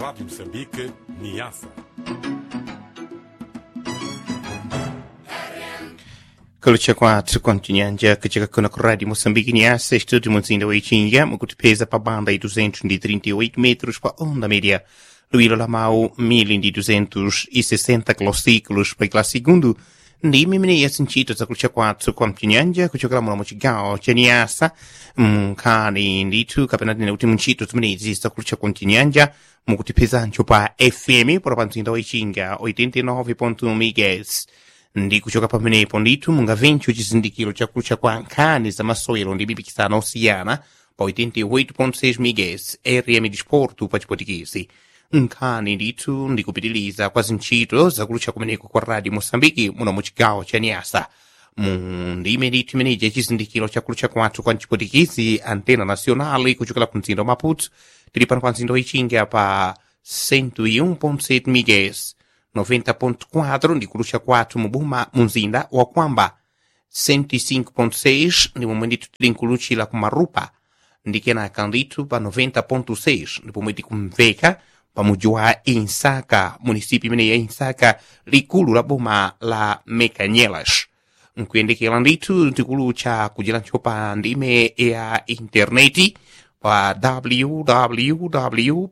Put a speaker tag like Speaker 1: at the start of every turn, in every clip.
Speaker 1: Rádio Moçambique, Niassa.
Speaker 2: kulucha kwathu kontinyanja kucheka kuno ku rádio moçambique niasa estúdio muzinda weixinga mukutipeza pa banda i 238 metros pa onda média luilo lamau 1260 kilociclos pa ikla segundo ndimi mineya sintchito zakulucha kwathu kontinyanja kuchokera muno mu cigawo ca niasa mnkhani ndithu kapena tine kuti muntchito zimenezi zakulucha kontinyanja mukutipezancho pa fm pora pa mzinda weixinga 89.1 megahertz ndi kuchoka pamenepo ndithu mungamvencho chizindikiro chakulucha kwa nkhani za masewero ndi mipikisano osiyana pa 88.6 megahertz rm disporto pa chipotikisi nkhani ndithu ndikupitiliza kwa zintchito zakulucha kumeneko kwa radio moçambike muno mu cigawo ca niasa mu ndime ndithu imeneji chizindikiro chakulucha kwathu kwa chipotikisi antena nacional kuchokera ku mzinda wa maputo tili pano pa mzinda wichinga pa 101.7 megahertz 90.4 ndi kulucha kwathu mubuma mumzinda wa kwamba 105.6 ndi momwe ndithu tili nkuluchira ku marupa ndi kenaka ndithu pa 90.6 ndi pomwe tikumveka pa mudzi wa insaka munisipi imene ya insaka likulu la boma la mekanyelas nkuyendekera ndithu tikulucha kujerancho pa ndime ya intaneti pa www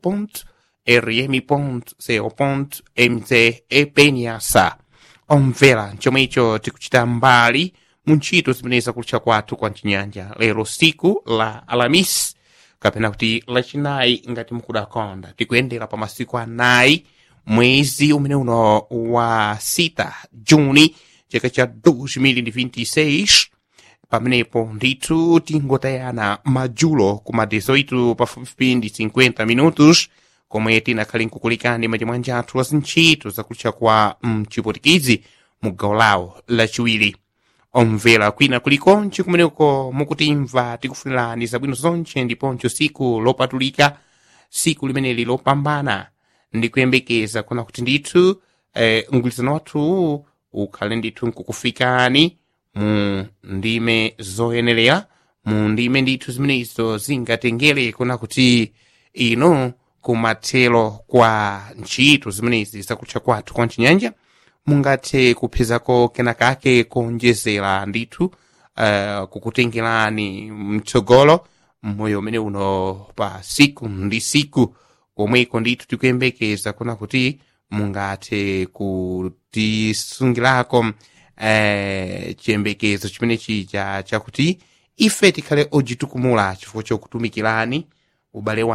Speaker 2: rm.co.mz epenyasa omvera chomwecho tikuchita mbali mu ntchito zimene zakulucha kwathu kwa mchinyanja lero siku la alamis kapena kuti lachinayi ngati mukudakonda tikuyendera pa masiku anayi mwezi umene uno wa sita juni chaka cha 2026 pamenepo ndithu tingotayana madzulo kuma 18 pafupifupi ndi 50 minutos komwe tinakhale nkukulikani machimwanja athu la zintchito zakulucha kwa mchipotikizi mu gawo lawo lachiwiri omvera kwina kulikonse kumeneko mukutimva tikufunirani zabwino zonse ndiponso siku lopatulika siku limeneli lopambana ndikuyembekeza kuna kuti ndithu eh, mgwirizano wathu ukhale ndithu nkukufikani mu ndime zoyenerera mu ndime ndithu zimenezo zingatengere kuna kuti ino kumathero kwa ntchito zimenezi zakutcha kwathu kwa mchinyanja mungathe kuphezako kenakake konjezera ndithu uh, kukutengerani mtsogolo mmoyo umene uno pa siku ndi siku komweko ndithu tikuyembekeza kuna kuti mungathe kutisungirako uh, chiyembekezo chimenechi cha chakuti ife tikhale ojitukumula chifukwa chokutumikirani ubale wa